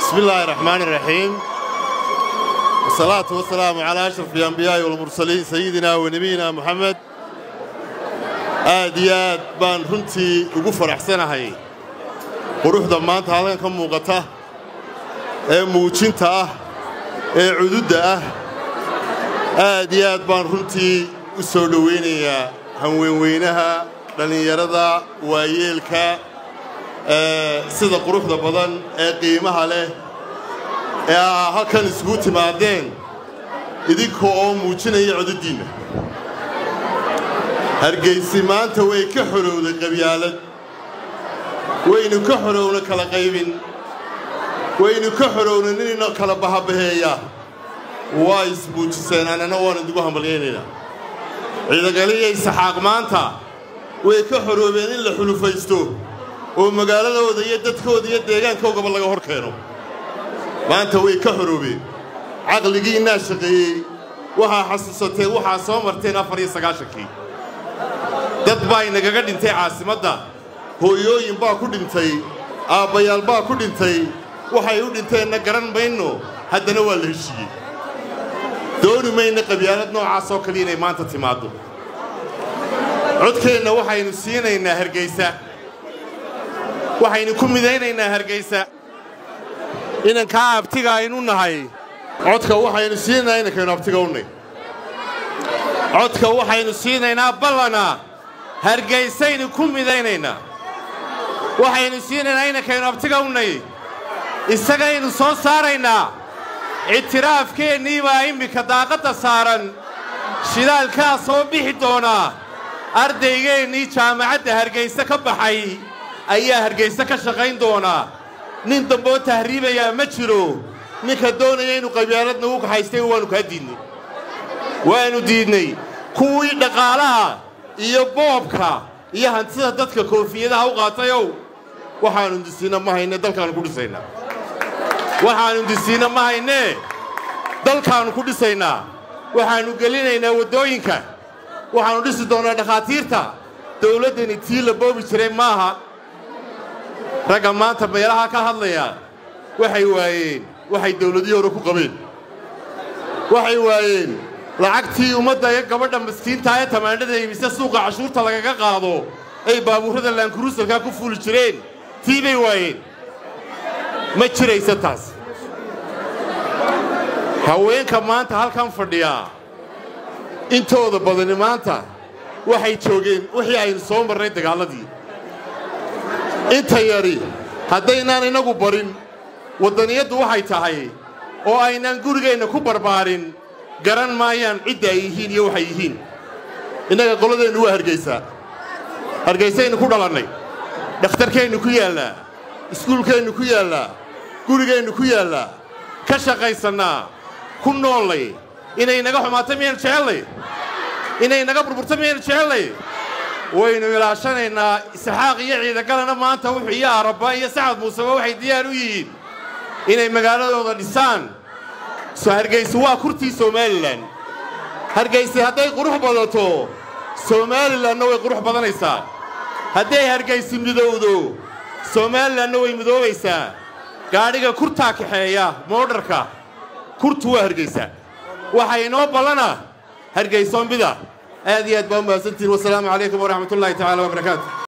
بسم الله الرحمن الرحيم والصلاة والسلام على أشرف الأنبياء والمرسلين سيدنا ونبينا محمد aad iyo aad baan runtii ugu faraxsanahay quruxda maanta halkan ka muuqata ee muujinta ah ee cududda ah aad iyo aad baan runtii u soo dhowaynayaa hanweynweynaha dhallinyarada waayeelka sida quruxda badan ee qiimaha leh ee aa halkan isugu timaadeen idinka oo muujinaya cududdiinna hargaysi maanta way ka xorowday qabyaalad waynu ka xorowna kala qaybin waynu ka xorowna ninina kala bahabaheeya waa ismuujiseen annana waan idigu hambalyaynaynaa ciidagaliya isaxaaq maanta way ka xoroobeen in la xulufaysto oo magaaladooda iyo dadkooda iyo deegaankoogaba laga hor keeno maanta way ka xoroobeen caqligiinnaa shaqeeyey waxaa xasuusateen waxaa soo marteen afar iyo sagaashankii dad baa inagaga dhintay caasimadda hooyooyin baa ku dhintay aabbayaal baa ku dhintay waxay u dhinteenna garan mayno haddana waa la heshiiyey dooni mayna qabyaalad noocaas oo kaliya inay maanta timaaddo codkeenna waxaynu siinaynaa hargaysa waxaynu ku midaynaynaa hargaysa inankaa abtiga aynu nahay codka waxaynu siinaynaa inankaynu abtiga u nay codka waxaynu siinaynaa ballana hargaysaynu ku midaynaynaa waxaynu siinaynaa inankaynu abtiga u nay isagaynu soo saaraynaa ictiraafkeennii baa immika daaqadda saaran shidaalkaa soo bixi doonaa ardaygeennii jaamacadda hargayse ka baxay ayaa hargayse ka shaqayn doonaa nin damboo tahriibayaa ma jiro ninka doonaya inuu qabyaalad nagu kaxaystay waannu kaa diidnay waannu diidnay kuwii dhaqaalaha iyo boobka iyo hantida dadka koofiyadaha u qaatayow waxaannu disiinna ma hayne dalkaannu ku dhisaynaa waxaannu disiinna ma haynee dalkaannu ku dhisaynaa waxaannu gelinaynaa waddooyinka waxaannu dhisi doonnaa dhakhaatiirta dawladdani tii la boobi jiray maaha ragga maanta meelaha ka hadlaya waxay waayeen waxay dawladihii hore ku qabeen waxay waayeen lacagtii ummadda ee gabadha miskiintaa ee tamaandhada iibise suuqa cashuurta lagaga qaado ay baabuurrada laankuruusalkaa ku fuuli jireen tii bay waayeen ma jiraysa taas haweenka maanta halkan fadhiyaa intooda badani maanta waxay joogeen wixii aynu soo marnay dagaalladii inta yadhi haddaynaan inagu barin waddaniyaddu waxay tahay oo aynaan gurigeenna ku barbaarin garan maayaan cidda ay yihiin iyo waxay yihiin innaga qoladeennu waa hargaysaa hargaysaynu ku dhalannay dhakhtarkeennu ku yaallaa iskuulkeennu ku yaallaa gurigeennu ku yaallaa ka shaqaysannaa ku noollay inay naga xumaato miyaynu jecellay inay naga burburto miyaynu jecellay waynu ilaashanaynaa isxaaq iyo ciidagalana maanta wuxuu iyo arabba iyo sacad muuseba waxay diyaar u yihiin inay magaaladooda dhisaan hargaysi waa kurtii somalilan hargaysi hadday qurux badato somalilanna way qurux badanaysaa hadday hargaysi midowdo somalilanna way midoobaysaa gaadhiga kurtaa kaxeeya moodharka kurtu waa hargaysa waxaa inoo ballana hargaysoonbida aad iyo aad baa u mahadsantihin wasalaamu calaykum waraxmat ullaahi tacaala wabarakaatu